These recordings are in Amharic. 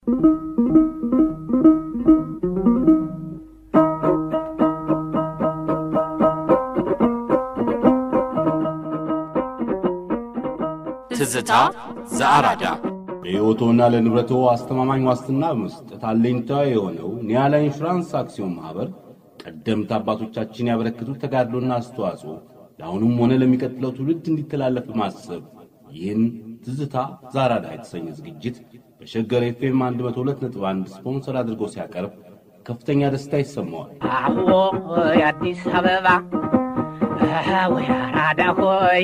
ትዝታ ዘአራዳ ለሕይወቶና ለንብረቶ አስተማማኝ ዋስትና በመስጠት አለኝታ የሆነው ኒያላ ኢንሹራንስ አክሲዮን ማኅበር ቀደምት አባቶቻችን ያበረከቱት ተጋድሎና አስተዋጽኦ ለአሁኑም ሆነ ለሚቀጥለው ትውልድ እንዲተላለፍ በማሰብ ይህን ትዝታ ዛራዳ የተሰኘ ዝግጅት በሸገር ኤፍኤም 102.1 ስፖንሰር አድርጎ ሲያቀርብ ከፍተኛ ደስታ ይሰማዋል። አዎ የአዲስ አበባ ወይ አራዳ ሆይ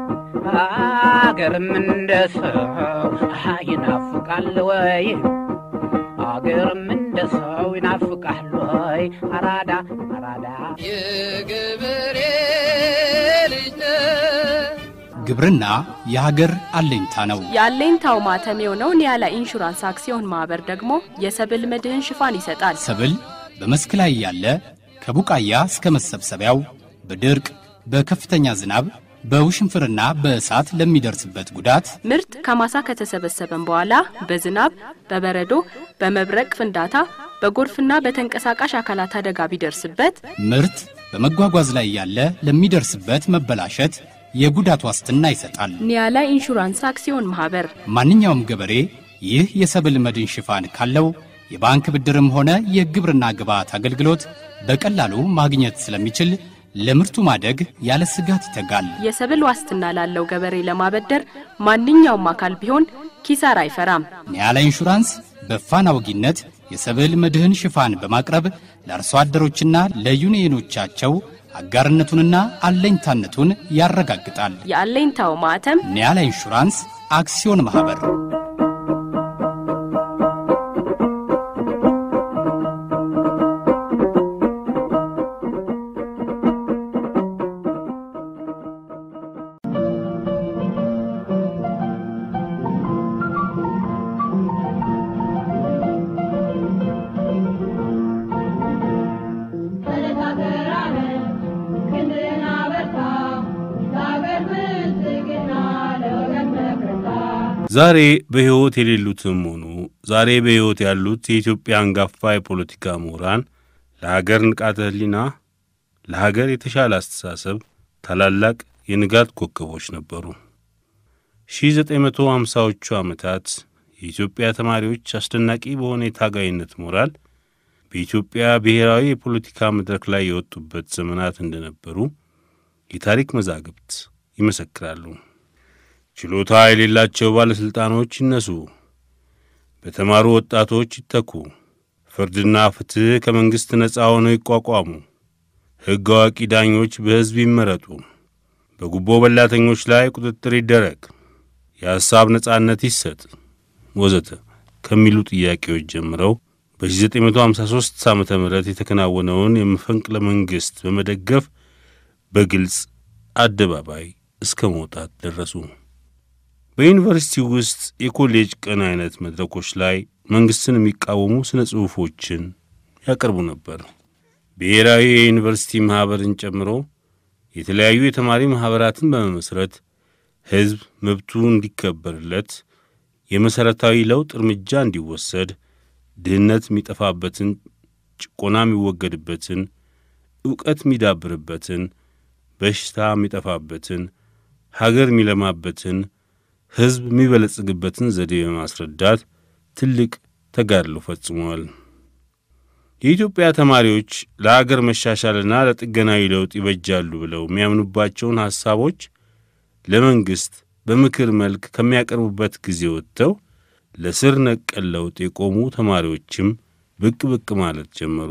አገርም እንደ ሰው ይናፍቃል ወይ አገርም እንደ ሰው ይናፍቃል ወይ አራዳ አራዳ የገበሬ ልጅ ግብርና የሀገር አለኝታ ነው። የአለኝታው ማተም የሆነው ኒያላ ኢንሹራንስ አክሲዮን ማህበር ደግሞ የሰብል መድህን ሽፋን ይሰጣል። ሰብል በመስክ ላይ ያለ ከቡቃያ እስከ መሰብሰቢያው በድርቅ በከፍተኛ ዝናብ በውሽንፍርና በእሳት ለሚደርስበት ጉዳት ምርት ከማሳ ከተሰበሰበም በኋላ በዝናብ፣ በበረዶ፣ በመብረቅ ፍንዳታ፣ በጎርፍና በተንቀሳቃሽ አካላት አደጋ ቢደርስበት ምርት በመጓጓዝ ላይ ያለ ለሚደርስበት መበላሸት የጉዳት ዋስትና ይሰጣል። ኒያላ ኢንሹራንስ አክሲዮን ማህበር ማንኛውም ገበሬ ይህ የሰብል መድን ሽፋን ካለው የባንክ ብድርም ሆነ የግብርና ግብዓት አገልግሎት በቀላሉ ማግኘት ስለሚችል ለምርቱ ማደግ ያለ ስጋት ይተጋል። የሰብል ዋስትና ላለው ገበሬ ለማበደር ማንኛውም አካል ቢሆን ኪሳራ አይፈራም። ኒያላ ኢንሹራንስ በፋና ወጊነት የሰብል መድህን ሽፋን በማቅረብ ለአርሶ አደሮችና ለዩኒየኖቻቸው አጋርነቱንና አለኝታነቱን ያረጋግጣል። የአለኝታው ማዕተም ኒያላ ኢንሹራንስ አክሲዮን ማኅበር ዛሬ በሕይወት የሌሉትም ሆኑ ዛሬ በሕይወት ያሉት የኢትዮጵያ አንጋፋ የፖለቲካ ምሁራን ለሀገር ንቃተ ሕሊና፣ ለሀገር የተሻለ አስተሳሰብ ታላላቅ የንጋት ኮከቦች ነበሩ። 1950ዎቹ ዓመታት የኢትዮጵያ ተማሪዎች አስደናቂ በሆነ የታጋይነት ሞራል በኢትዮጵያ ብሔራዊ የፖለቲካ መድረክ ላይ የወጡበት ዘመናት እንደነበሩ የታሪክ መዛግብት ይመሰክራሉ። ችሎታ የሌላቸው ባለሥልጣኖች ይነሱ፣ በተማሩ ወጣቶች ይተኩ፣ ፍርድና ፍትሕ ከመንግሥት ነፃ ሆነው ይቋቋሙ፣ ሕግ አዋቂ ዳኞች በሕዝብ ይመረጡ፣ በጉቦ በላተኞች ላይ ቁጥጥር ይደረግ፣ የሐሳብ ነጻነት ይሰጥ ወዘተ ከሚሉ ጥያቄዎች ጀምረው በ1953 ዓ ም የተከናወነውን የመፈንቅለ መንግሥት በመደገፍ በግልጽ አደባባይ እስከ መውጣት ደረሱ። በዩኒቨርሲቲ ውስጥ የኮሌጅ ቀን አይነት መድረኮች ላይ መንግሥትን የሚቃወሙ ሥነ ጽሑፎችን ያቀርቡ ነበር። ብሔራዊ የዩኒቨርሲቲ ማኅበርን ጨምሮ የተለያዩ የተማሪ ማኅበራትን በመመስረት ሕዝብ መብቱ እንዲከበርለት፣ የመሠረታዊ ለውጥ እርምጃ እንዲወሰድ፣ ድህነት የሚጠፋበትን፣ ጭቆና የሚወገድበትን፣ ዕውቀት የሚዳብርበትን፣ በሽታ የሚጠፋበትን፣ ሀገር የሚለማበትን ሕዝብ የሚበለጽግበትን ዘዴ በማስረዳት ትልቅ ተጋድሎ ፈጽመዋል። የኢትዮጵያ ተማሪዎች ለአገር መሻሻልና ለጥገናዊ ለውጥ ይበጃሉ ብለው የሚያምኑባቸውን ሐሳቦች ለመንግሥት በምክር መልክ ከሚያቀርቡበት ጊዜ ወጥተው ለስር ነቀል ለውጥ የቆሙ ተማሪዎችም ብቅ ብቅ ማለት ጀመሩ።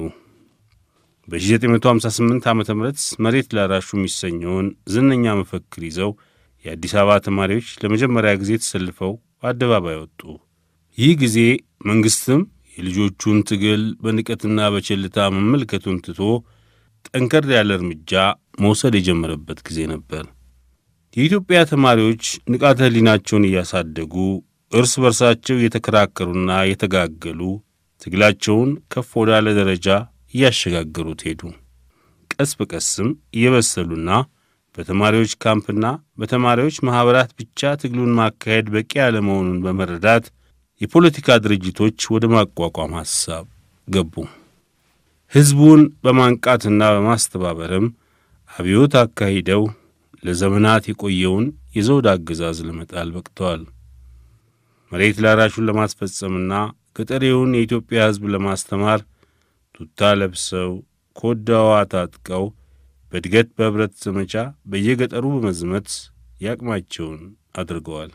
በ1958 ዓ ም መሬት ላራሹ የሚሰኘውን ዝነኛ መፈክር ይዘው የአዲስ አበባ ተማሪዎች ለመጀመሪያ ጊዜ ተሰልፈው አደባባይ ወጡ። ይህ ጊዜ መንግሥትም የልጆቹን ትግል በንቀትና በቸልታ መመልከቱን ትቶ ጠንከር ያለ እርምጃ መውሰድ የጀመረበት ጊዜ ነበር። የኢትዮጵያ ተማሪዎች ንቃተ ሕሊናቸውን እያሳደጉ እርስ በርሳቸው እየተከራከሩና እየተጋገሉ ትግላቸውን ከፍ ወዳለ ደረጃ እያሸጋገሩት ሄዱ። ቀስ በቀስም እየበሰሉና በተማሪዎች ካምፕና በተማሪዎች ማኅበራት ብቻ ትግሉን ማካሄድ በቂ ያለመሆኑን በመረዳት የፖለቲካ ድርጅቶች ወደ ማቋቋም ሐሳብ ገቡ። ሕዝቡን በማንቃትና በማስተባበርም አብዮት አካሂደው ለዘመናት የቆየውን የዘውድ አገዛዝ ለመጣል በቅተዋል። መሬት ላራሹን ለማስፈጸምና ገጠሬውን የኢትዮጵያ ሕዝብ ለማስተማር ቱታ ለብሰው ኮዳዋ ታጥቀው በእድገት በኅብረት ዘመቻ በየገጠሩ በመዝመት ያቅማቸውን አድርገዋል።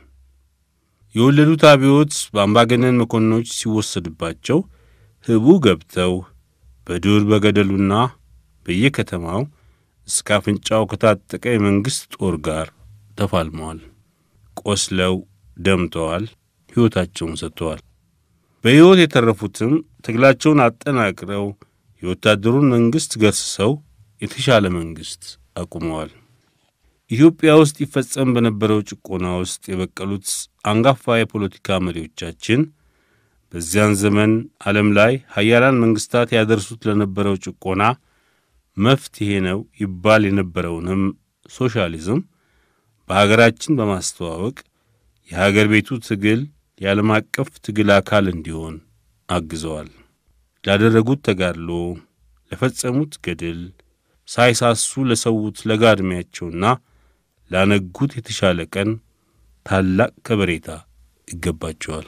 የወለዱት አብዮት በአምባገነን መኮንኖች ሲወሰድባቸው ህቡ ገብተው በዱር በገደሉና በየከተማው እስከ አፍንጫው ከታጠቀ የመንግሥት ጦር ጋር ተፋልመዋል። ቆስለው ደምተዋል፣ ሕይወታቸውን ሰጥተዋል። በሕይወት የተረፉትም ትግላቸውን አጠናቅረው የወታደሩን መንግሥት ገርስሰው የተሻለ መንግሥት አቁመዋል። ኢትዮጵያ ውስጥ ይፈጸም በነበረው ጭቆና ውስጥ የበቀሉት አንጋፋ የፖለቲካ መሪዎቻችን በዚያን ዘመን ዓለም ላይ ሀያላን መንግሥታት ያደርሱት ለነበረው ጭቆና መፍትሔ ነው ይባል የነበረውንም ሶሻሊዝም በሀገራችን በማስተዋወቅ የሀገር ቤቱ ትግል የዓለም አቀፍ ትግል አካል እንዲሆን አግዘዋል። ላደረጉት ተጋድሎ፣ ለፈጸሙት ገድል ሳይሳሱ ለሰዉት ለጋ ዕድሜያቸውና ላነጉት የተሻለ ቀን ታላቅ ከበሬታ ይገባቸዋል።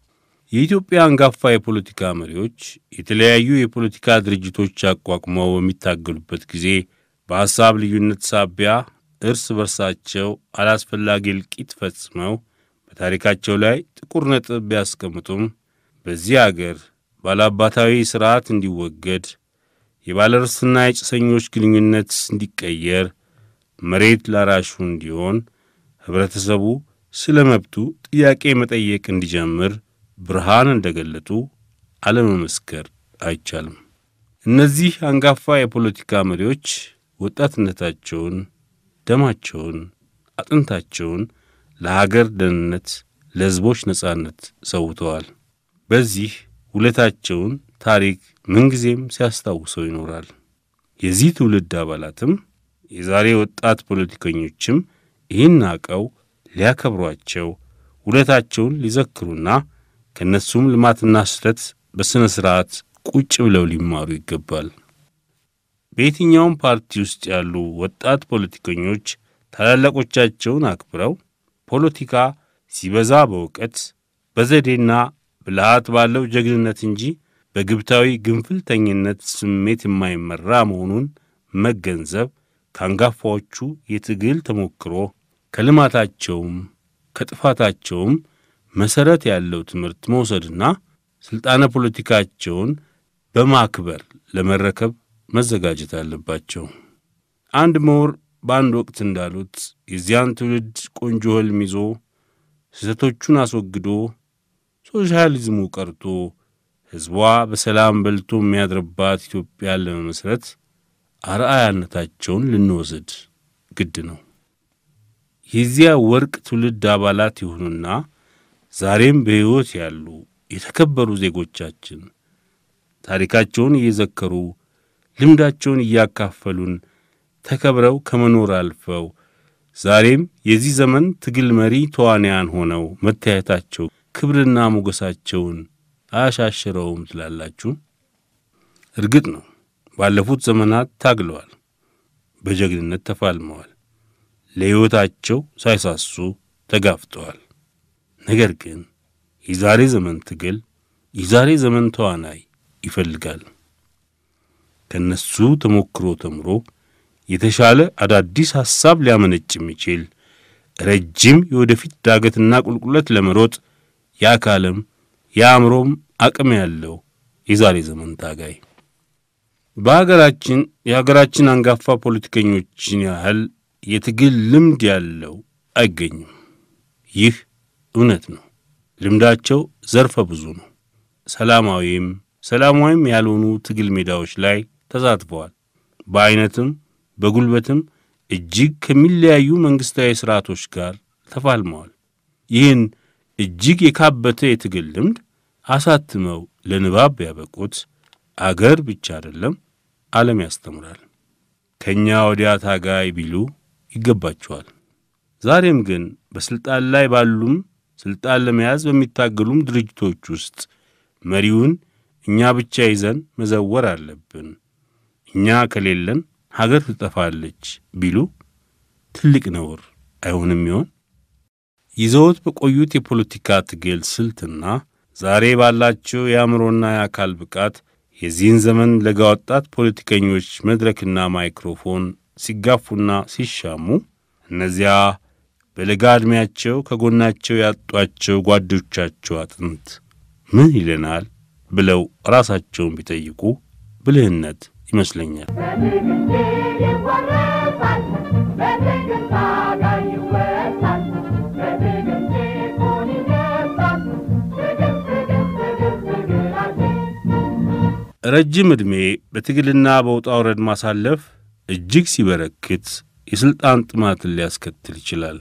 የኢትዮጵያ አንጋፋ የፖለቲካ መሪዎች የተለያዩ የፖለቲካ ድርጅቶች አቋቁመው በሚታገሉበት ጊዜ በሐሳብ ልዩነት ሳቢያ እርስ በርሳቸው አላስፈላጊ እልቂት ፈጽመው በታሪካቸው ላይ ጥቁር ነጥብ ቢያስቀምጡም በዚህ አገር ባለአባታዊ ሥርዓት እንዲወገድ የባለርስትና የጭሰኞች ግንኙነት እንዲቀየር መሬት ላራሹ እንዲሆን ኅብረተሰቡ ስለ መብቱ ጥያቄ መጠየቅ እንዲጀምር ብርሃን እንደ ገለጡ አለመመስከር አይቻልም። እነዚህ አንጋፋ የፖለቲካ መሪዎች ወጣትነታቸውን፣ ደማቸውን፣ አጥንታቸውን ለሀገር ደህንነት፣ ለሕዝቦች ነጻነት ሰውተዋል። በዚህ ውለታቸውን ታሪክ ምንጊዜም ሲያስታውሰው ይኖራል። የዚህ ትውልድ አባላትም የዛሬ ወጣት ፖለቲከኞችም ይህን አቀው ሊያከብሯቸው ውለታቸውን ሊዘክሩና ከእነሱም ልማትና ስህተት በሥነ ሥርዓት ቁጭ ብለው ሊማሩ ይገባል። በየትኛውም ፓርቲ ውስጥ ያሉ ወጣት ፖለቲከኞች ታላላቆቻቸውን አክብረው ፖለቲካ ሲበዛ በእውቀት በዘዴና ብልሃት ባለው ጀግንነት እንጂ በግብታዊ ግንፍልተኝነት ስሜት የማይመራ መሆኑን መገንዘብ ከአንጋፋዎቹ የትግል ተሞክሮ ከልማታቸውም ከጥፋታቸውም መሠረት ያለው ትምህርት መውሰድና ሥልጣነ ፖለቲካቸውን በማክበር ለመረከብ መዘጋጀት አለባቸው። አንድ ምሁር በአንድ ወቅት እንዳሉት የዚያን ትውልድ ቆንጆ ሕልም ይዞ ስህተቶቹን አስወግዶ ሶሻሊዝሙ ቀርቶ ሕዝቧ በሰላም በልቶ የሚያድርባት ኢትዮጵያን ለመመስረት አርአያነታቸውን ልንወስድ ግድ ነው። የዚያ ወርቅ ትውልድ አባላት የሆኑና ዛሬም በሕይወት ያሉ የተከበሩ ዜጎቻችን ታሪካቸውን እየዘከሩ ልምዳቸውን እያካፈሉን ተከብረው ከመኖር አልፈው ዛሬም የዚህ ዘመን ትግል መሪ ተዋንያን ሆነው መታየታቸው ክብርና ሞገሳቸውን አያሻሽረውም ትላላችሁ? እርግጥ ነው ባለፉት ዘመናት ታግለዋል፣ በጀግንነት ተፋልመዋል፣ ለሕይወታቸው ሳይሳሱ ተጋፍጠዋል። ነገር ግን የዛሬ ዘመን ትግል የዛሬ ዘመን ተዋናይ ይፈልጋል። ከነሱ ተሞክሮ ተምሮ የተሻለ አዳዲስ ሐሳብ ሊያመነጭ የሚችል ረጅም የወደፊት ዳገትና ቁልቁለት ለመሮጥ የአካልም የአእምሮም አቅም ያለው የዛሬ ዘመን ታጋይ በሀገራችን የሀገራችን አንጋፋ ፖለቲከኞችን ያህል የትግል ልምድ ያለው አይገኝም። ይህ እውነት ነው። ልምዳቸው ዘርፈ ብዙ ነው። ሰላማዊም ሰላማዊም ያልሆኑ ትግል ሜዳዎች ላይ ተሳትፈዋል። በዐይነትም በጉልበትም እጅግ ከሚለያዩ መንግሥታዊ ሥርዓቶች ጋር ተፋልመዋል። ይህን እጅግ የካበተ የትግል ልምድ አሳትመው ለንባብ ያበቁት አገር ብቻ አይደለም፣ ዓለም ያስተምራል። ከእኛ ወዲያ ታጋይ ቢሉ ይገባቸዋል። ዛሬም ግን በሥልጣን ላይ ባሉም ሥልጣን ለመያዝ በሚታገሉም ድርጅቶች ውስጥ መሪውን እኛ ብቻ ይዘን መዘወር አለብን፣ እኛ ከሌለን ሀገር ትጠፋለች ቢሉ ትልቅ ነውር አይሆንም ይሆን? ይዘውት በቆዩት የፖለቲካ ትግል ስልትና ዛሬ ባላቸው የአእምሮና የአካል ብቃት የዚህን ዘመን ለጋ ወጣት ፖለቲከኞች መድረክና ማይክሮፎን ሲጋፉና ሲሻሙ እነዚያ በለጋ ዕድሜያቸው ከጎናቸው ያጧቸው ጓዶቻቸው አጥንት ምን ይለናል ብለው ራሳቸውን ቢጠይቁ ብልህነት ይመስለኛል። ረጅም ዕድሜ በትግልና በውጣ ውረድ ማሳለፍ እጅግ ሲበረክት የሥልጣን ጥማትን ሊያስከትል ይችላል።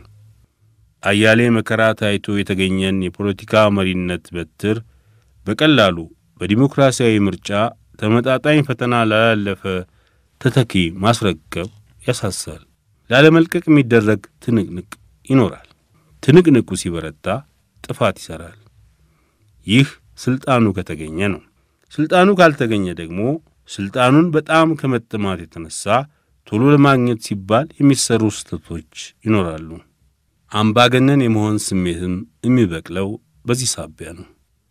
አያሌ መከራ ታይቶ የተገኘን የፖለቲካ መሪነት በትር በቀላሉ በዲሞክራሲያዊ ምርጫ ተመጣጣኝ ፈተና ላላለፈ ተተኪ ማስረከብ ያሳሳል። ላለመልቀቅ የሚደረግ ትንቅንቅ ይኖራል። ትንቅንቁ ሲበረታ ጥፋት ይሠራል። ይህ ሥልጣኑ ከተገኘ ነው። ሥልጣኑ ካልተገኘ ደግሞ ሥልጣኑን በጣም ከመጠማት የተነሣ ቶሎ ለማግኘት ሲባል የሚሠሩ ስህተቶች ይኖራሉ። አምባገነን የመሆን ስሜትም የሚበቅለው በዚህ ሳቢያ ነው።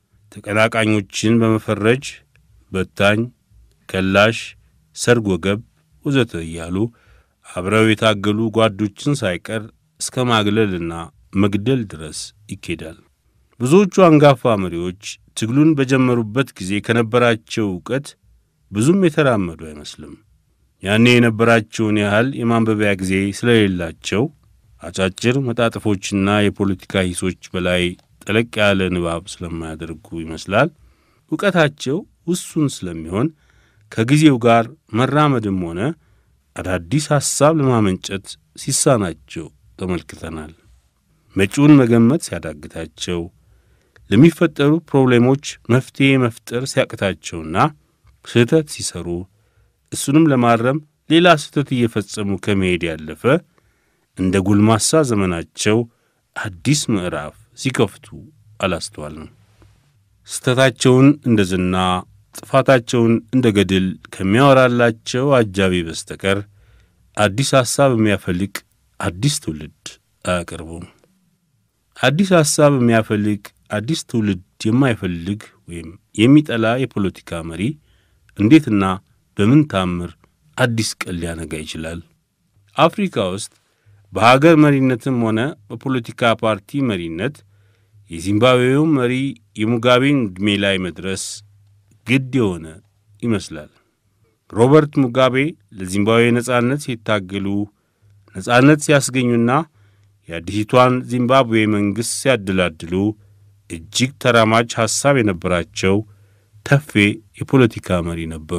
ተቀናቃኞችን በመፈረጅ በታኝ፣ ከላሽ፣ ሰርጎ ገብ ወዘተ እያሉ አብረው የታገሉ ጓዶችን ሳይቀር እስከ ማግለልና መግደል ድረስ ይኬዳል። ብዙዎቹ አንጋፋ መሪዎች ትግሉን በጀመሩበት ጊዜ ከነበራቸው ዕውቀት ብዙም የተራመዱ አይመስልም። ያኔ የነበራቸውን ያህል የማንበቢያ ጊዜ ስለሌላቸው አጫጭር መጣጥፎችና የፖለቲካ ሂሶች በላይ ጠለቅ ያለ ንባብ ስለማያደርጉ ይመስላል ዕውቀታቸው ውሱን ስለሚሆን ከጊዜው ጋር መራመድም ሆነ አዳዲስ ሐሳብ ለማመንጨት ሲሳናቸው ተመልክተናል። መጪውን መገመት ሲያዳግታቸው፣ ለሚፈጠሩ ፕሮብሌሞች መፍትሔ መፍጠር ሲያቅታቸውና ስህተት ሲሰሩ እሱንም ለማረም ሌላ ስህተት እየፈጸሙ ከመሄድ ያለፈ እንደ ጎልማሳ ዘመናቸው አዲስ ምዕራፍ ሲከፍቱ አላስተዋልንም። ስህተታቸውን እንደ ዝና፣ ጥፋታቸውን እንደ ገድል ከሚያወራላቸው አጃቢ በስተቀር አዲስ ሐሳብ የሚያፈልቅ አዲስ ትውልድ አያቀርቡም። አዲስ ሐሳብ የሚያፈልቅ አዲስ ትውልድ የማይፈልግ ወይም የሚጠላ የፖለቲካ መሪ እንዴትና በምን ታምር አዲስ ቀን ሊያነጋ ይችላል? አፍሪካ ውስጥ በሀገር መሪነትም ሆነ በፖለቲካ ፓርቲ መሪነት የዚምባብዌው መሪ የሙጋቤን ዕድሜ ላይ መድረስ ግድ የሆነ ይመስላል። ሮበርት ሙጋቤ ለዚምባብዌ ነጻነት ሲታገሉ ነጻነት ሲያስገኙና የአዲሲቷን ዚምባብዌ መንግሥት ሲያደላድሉ እጅግ ተራማጅ ሐሳብ የነበራቸው ተፌ የፖለቲካ መሪ ነበሩ።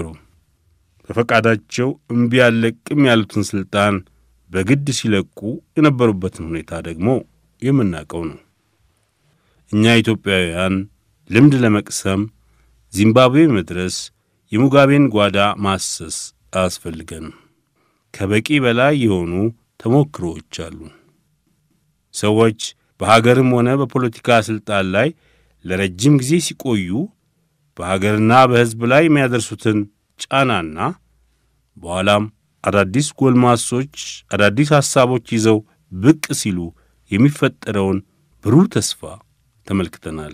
በፈቃዳቸው እምቢ ያለቅም ያሉትን ሥልጣን በግድ ሲለቁ የነበሩበትን ሁኔታ ደግሞ የምናውቀው ነው። እኛ ኢትዮጵያውያን ልምድ ለመቅሰም ዚምባብዌ መድረስ የሙጋቤን ጓዳ ማሰስ አያስፈልገንም። ከበቂ በላይ የሆኑ ተሞክሮዎች አሉ። ሰዎች በሀገርም ሆነ በፖለቲካ ሥልጣን ላይ ለረጅም ጊዜ ሲቆዩ በሀገርና በሕዝብ ላይ የሚያደርሱትን ጫናና በኋላም አዳዲስ ጎልማሶች አዳዲስ ሐሳቦች ይዘው ብቅ ሲሉ የሚፈጠረውን ብሩህ ተስፋ ተመልክተናል።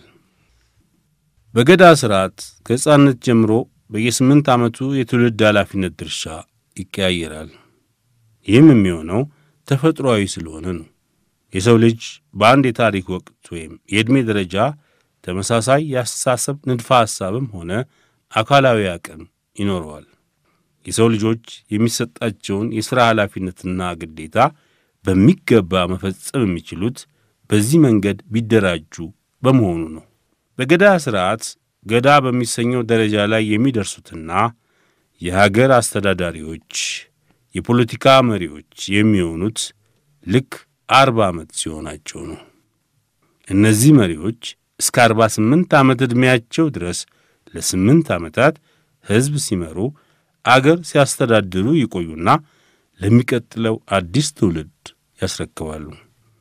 በገዳ ሥርዓት ከሕፃንነት ጀምሮ በየስምንት ዓመቱ የትውልድ ኃላፊነት ድርሻ ይቀያየራል። ይህም የሚሆነው ተፈጥሮአዊ ስለሆነ ነው። የሰው ልጅ በአንድ የታሪክ ወቅት ወይም የዕድሜ ደረጃ ተመሳሳይ የአስተሳሰብ ንድፈ ሐሳብም ሆነ አካላዊ አቅም ይኖረዋል። የሰው ልጆች የሚሰጣቸውን የሥራ ኃላፊነትና ግዴታ በሚገባ መፈጸም የሚችሉት በዚህ መንገድ ቢደራጁ በመሆኑ ነው። በገዳ ሥርዓት ገዳ በሚሰኘው ደረጃ ላይ የሚደርሱትና የሀገር አስተዳዳሪዎች፣ የፖለቲካ መሪዎች የሚሆኑት ልክ አርባ ዓመት ሲሆናቸው ነው። እነዚህ መሪዎች እስከ አርባ ስምንት ዓመት ዕድሜያቸው ድረስ ለስምንት ዓመታት ሕዝብ ሲመሩ አገር ሲያስተዳድሩ ይቆዩና ለሚቀጥለው አዲስ ትውልድ ያስረክባሉ።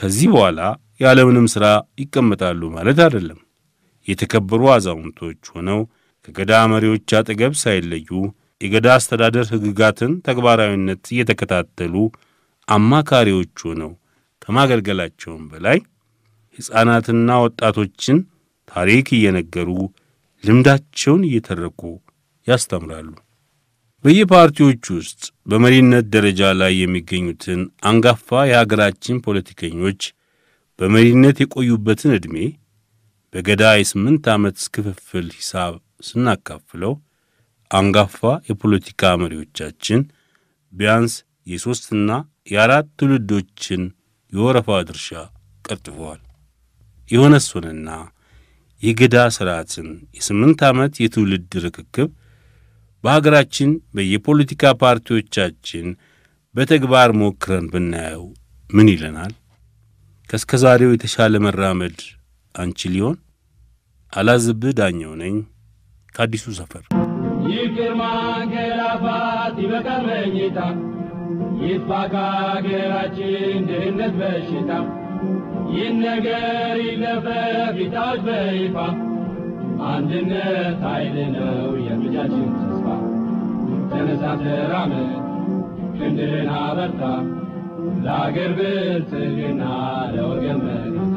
ከዚህ በኋላ ያለምንም ሥራ ይቀመጣሉ ማለት አይደለም። የተከበሩ አዛውንቶች ሆነው ከገዳ መሪዎች አጠገብ ሳይለዩ የገዳ አስተዳደር ሕግጋትን ተግባራዊነት እየተከታተሉ አማካሪዎች ሆነው ከማገልገላቸውም በላይ ሕፃናትና ወጣቶችን ታሪክ እየነገሩ ልምዳቸውን እየተረኩ ያስተምራሉ። በየፓርቲዎች ውስጥ በመሪነት ደረጃ ላይ የሚገኙትን አንጋፋ የሀገራችን ፖለቲከኞች በመሪነት የቆዩበትን ዕድሜ በገዳ የስምንት ዓመት ክፍፍል ሂሳብ ስናካፍለው አንጋፋ የፖለቲካ መሪዎቻችን ቢያንስ የሦስትና የአራት ትውልዶችን የወረፋ ድርሻ ቀጥፈዋል። የሆነስ ሆነና የገዳ ሥርዓትን የስምንት ዓመት የትውልድ ርክክብ በሀገራችን በየፖለቲካ ፓርቲዎቻችን በተግባር ሞክረን ብናየው ምን ይለናል? ከእስከ ዛሬው የተሻለ መራመድ አንችል ሊሆን? አላዝብህ ዳኘው ነኝ ከአዲሱ ሰፈር። ይቅር ማንገላፋት ይበቃል መኝታ ይጥፋ ከሀገራችን ድህነት በሽታ ይህን ነገር ይለፈፍ ይታወጅ በይፋ አንድነት ኃይል ነው የልጃችን ተስፋ ተነሳ ተራመድ ክንድህን አበርታ ለአገር ብልጽግና ለወገን መከታ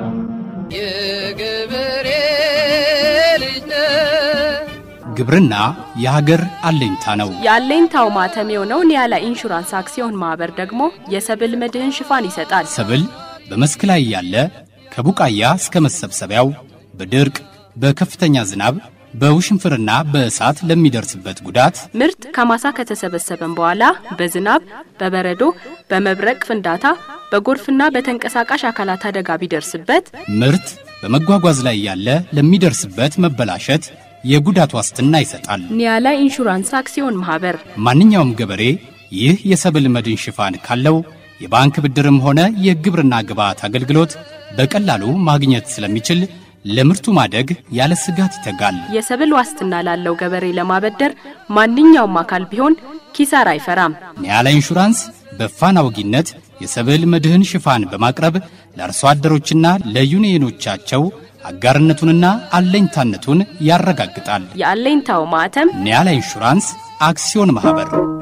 የገበሬ ልጅ ነህ ግብርና የሀገር አለኝታ ነው። የአለኝታው ማተም የሆነው ኒያላ ኢንሹራንስ አክሲዮን ማህበር ደግሞ የሰብል መድህን ሽፋን ይሰጣል። ሰብል በመስክ ላይ ያለ ከቡቃያ እስከ መሰብሰቢያው በድርቅ በከፍተኛ ዝናብ በውሽንፍርና በእሳት ለሚደርስበት ጉዳት ምርት ከማሳ ከተሰበሰበም በኋላ በዝናብ፣ በበረዶ፣ በመብረቅ ፍንዳታ፣ በጎርፍና በተንቀሳቃሽ አካላት አደጋ ቢደርስበት ምርት በመጓጓዝ ላይ ያለ ለሚደርስበት መበላሸት የጉዳት ዋስትና ይሰጣል። ኒያላ ኢንሹራንስ አክሲዮን ማህበር ማንኛውም ገበሬ ይህ የሰብል መድን ሽፋን ካለው የባንክ ብድርም ሆነ የግብርና ግብዓት አገልግሎት በቀላሉ ማግኘት ስለሚችል ለምርቱ ማደግ ያለ ስጋት ይተጋል። የሰብል ዋስትና ላለው ገበሬ ለማበደር ማንኛውም አካል ቢሆን ኪሳራ አይፈራም። ኒያላ ኢንሹራንስ በፋና ወጊነት የሰብል መድህን ሽፋን በማቅረብ ለአርሶ አደሮችና ለዩኒየኖቻቸው አጋርነቱንና አለኝታነቱን ያረጋግጣል። የአለኝታው ማህተም ኒያላ ኢንሹራንስ አክሲዮን ማኅበር